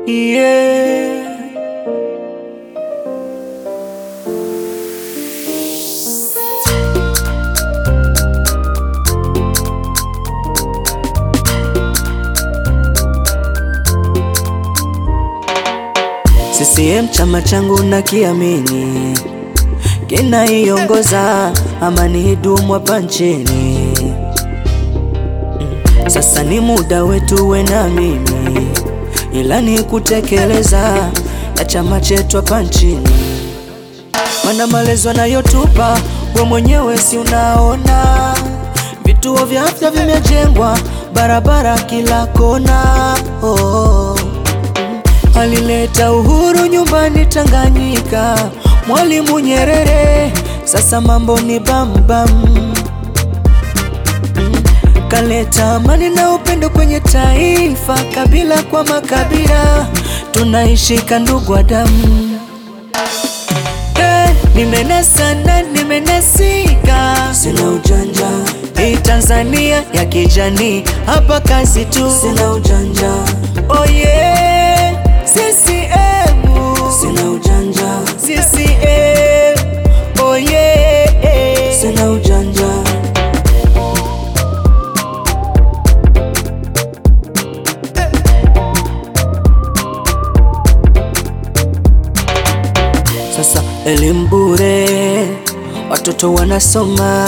yeah. CCM chama changu na kiamini kinaiongoza amani idumu hapa nchini. Sasa ni muda wetu we na mimi, ila ni kutekeleza ya chama chetu hapa nchini, mana malezi anayotupa we mwenyewe si unaona, vituo vya afya vimejengwa, barabara kila kona oh. Alileta uhuru nyumbani Tanganyika, Mwalimu Nyerere, sasa mambo ni bambam bam. Kaleta amani na upendo kwenye taifa, kabila kwa makabila, tunaishika ndugu wa damu. Hey, nimenasa na nimenasika, sina ujanja. Hii Tanzania ya kijani, hapa kazi tu, sina ujanja. Oh yeah, CCM, sina ujanja. CCM, oh yeah, sina ujanja. Sasa elimu bure, watoto wanasoma,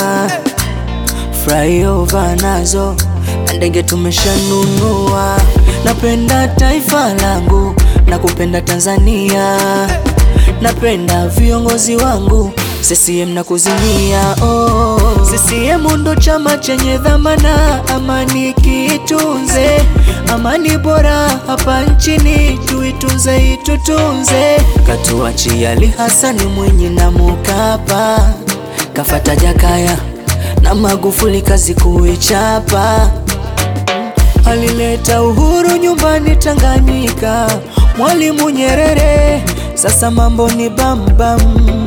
flyover nazo na ndege tumeshanunua. Napenda taifa langu na kupenda Tanzania, napenda viongozi wangu CCM na kuzimia. Oh, CCM ndo chama chenye dhamana, amani kiitunze, amani bora hapa nchini tuitunze, itutunze. Katuachia Ali Hasani Mwinyi na Mkapa, kafata Jakaya na Magufuli, kazi kuichapa. Alileta uhuru nyumbani Tanganyika, Mwalimu Nyerere, sasa mambo ni bambam bam.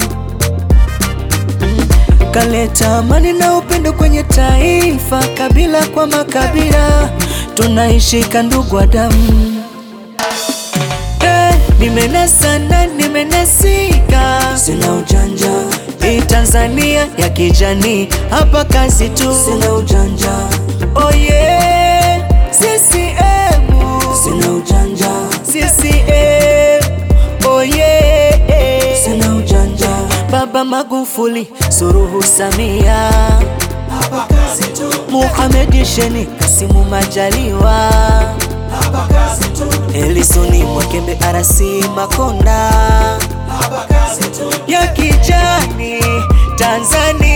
Kaleta amani na upendo kwenye taifa, kabila kwa makabila, tunaishika ndugu wa damu. Hey, nimenasa na nimenasika, sina ujanja. Hii Tanzania ya kijani, hapa kazi tu, sina ujanja. Oh yeah, CCM, sina ujanja. CCM, oh yeah, sina ujanja. Baba Magufuli, Suluhu Samia, hapa kazi tu, Muhamed Sheni, Kasimu Majaliwa, hapa kazi tu, Elisoni Mwakembe, Arasi Makonda, hapa kazi tu, ya kijani Tanzania